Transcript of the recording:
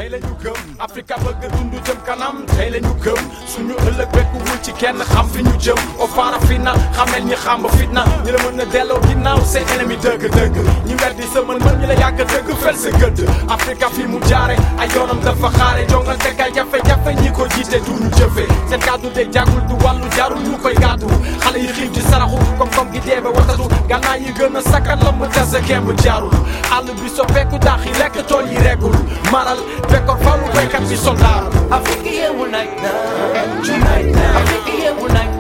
tey la ñu gëm Afrika bëgg dund jëm kanam tey la ñu gëm suñu ëllëg bekkuwul ci kenn xam fi ñu jëm au farafina xamel ñi xam fitna ñi la mën a delloo ginnaaw seen ennemi dëgg-dëgg ñi weddi sa mën mën ñi la yàgg dëgg fel sa gëdd Afrika fi mu jaare ay yoonam dafa xaare jongante kay jafe-jafe ñi ko jiite du ñu jëfe seen kàddu de jàggul du wàllu jarul ñu koy gàddu xale yi xiif di saraxu kom-kom gi dee ba watatu gànnaay yi gën a sakkan la mu tase kemb jaarul àll bi soppeeku daax yi lekk tool yi reggul maral bekkoor falu béykat bi soldaaru Africa, yeah, unite now. Unite now. Africa, yeah, unite